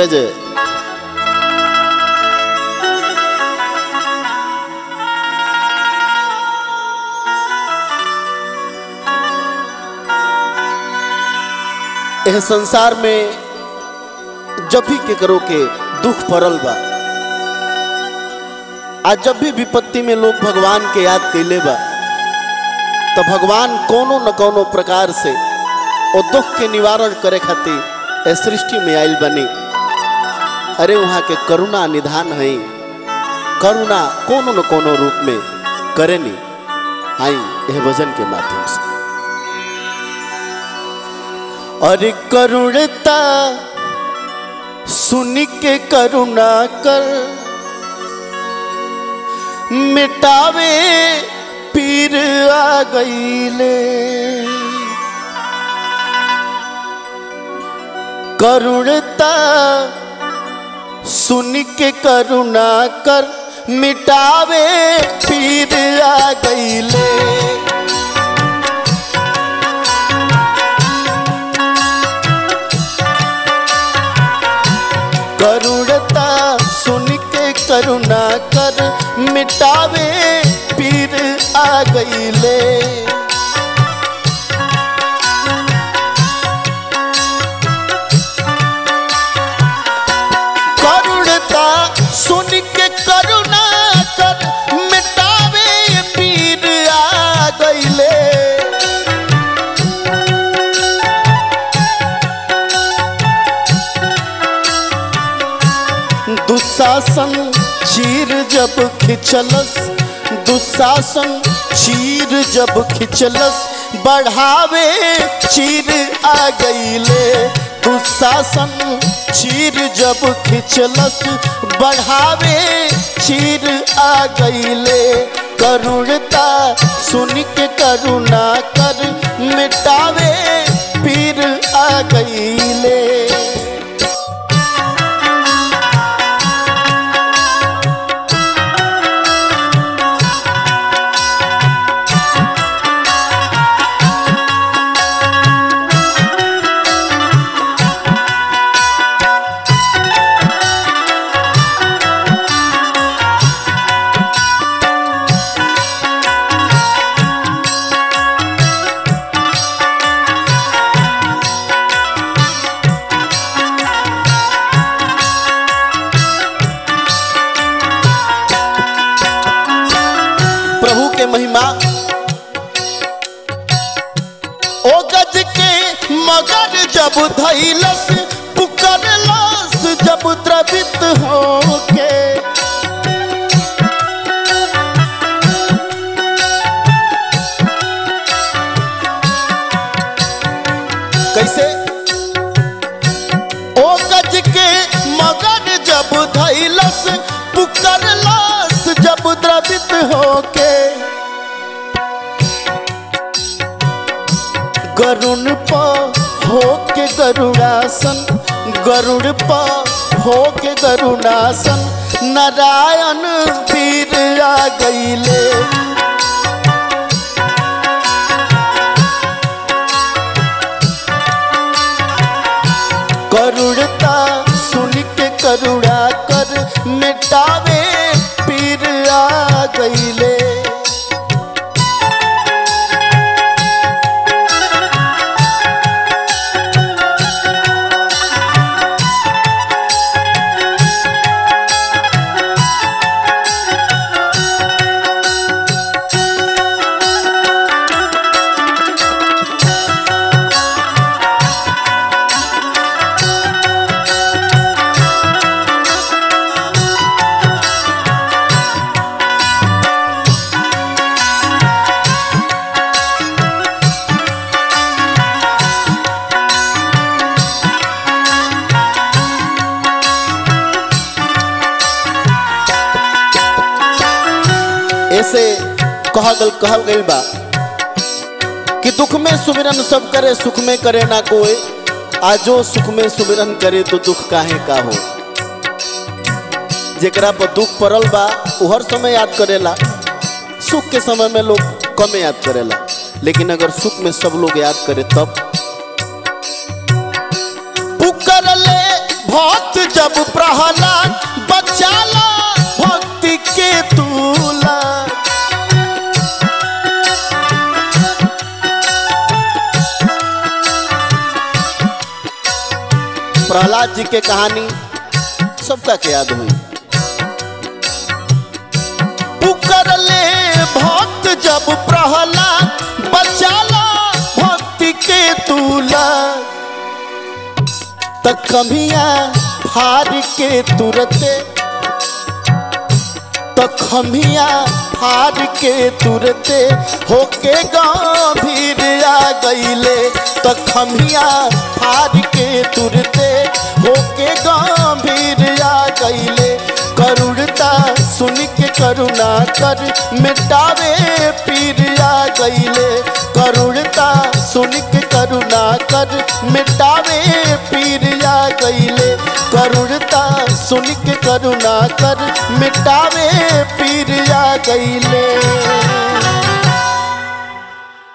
जय जय यह संसार में जब भी केकरो के दुख पड़ल बा आज जब भी विपत्ति में लोग भगवान के याद कैले बा तो भगवान कोनो न कोनो प्रकार से वो दुख के निवारण करे खातिर ए सृष्टि में आयल बनी अरे वहाँ के करुणा निधान है करुणा कोनो न कोनो रूप में करे नी आई यह भजन के माध्यम से और करुणता सुन के करुणा कर मिटावे पीर आ गईले करुणता सुन के करुणा कर मिटावे पीर आ गईले करुणता सुन के करुणा कर मिटावे पीर आ गईले करुणता सुन के करुणा कर मिटावे पीर आ गईले दुशासन चीर जब खिंचलस दुशासन चीर जब खिंचलस बढ़ावे चीर आ गईले दुशासन चीर जब खिंचलस बढ़ावे चीर आ गईले करुणता सुन के करुणा कर मिटावे पीर आ गईले प्रभु के महिमा ओ गज के मगर जब धैलस पुकरलस जब द्रवित होके कैसे ओ गज के मगर जब धैलस पुकरलस जब द्रवित होके गरुण प होके गरुड़ासन गरुड़ प होके गरुड़ासन नारायण पीर आ गईले करुणता सुन के करुणा कर मिटावे पीर आ गईले ऐसे कहल गल कहल गइल बा कि दुख में सुमिरन सब करे सुख में करे ना कोई आजो सुख में सुमिरन करे तो दुख काहे का हो जेकरा पर दुख पड़ल बा वो हर समय याद करेला सुख के समय में लोग कम याद करेला लेकिन अगर सुख में सब लोग याद करे तब पुकर ले भक्त जब प्रहलाद बचाला भक्ति के तूला प्रहलाद जी के कहानी सबका के याद हुई पुकर ले भक्त जब प्रहलाद बचाला भक्ति के तूला त खमिया फार के तुरते त खमिया फार के तुरते होके गंभीर आ गईले त खमिया फार के तुरते होके गंभीर आ गईले करुणता सुन के करुणा कर मिटावे पीर आ गईले करुणता सुन के करुणा कर मिटावे पीर आ गईले करुणता सुन के करुणा कर मिटावे पीर आ गईले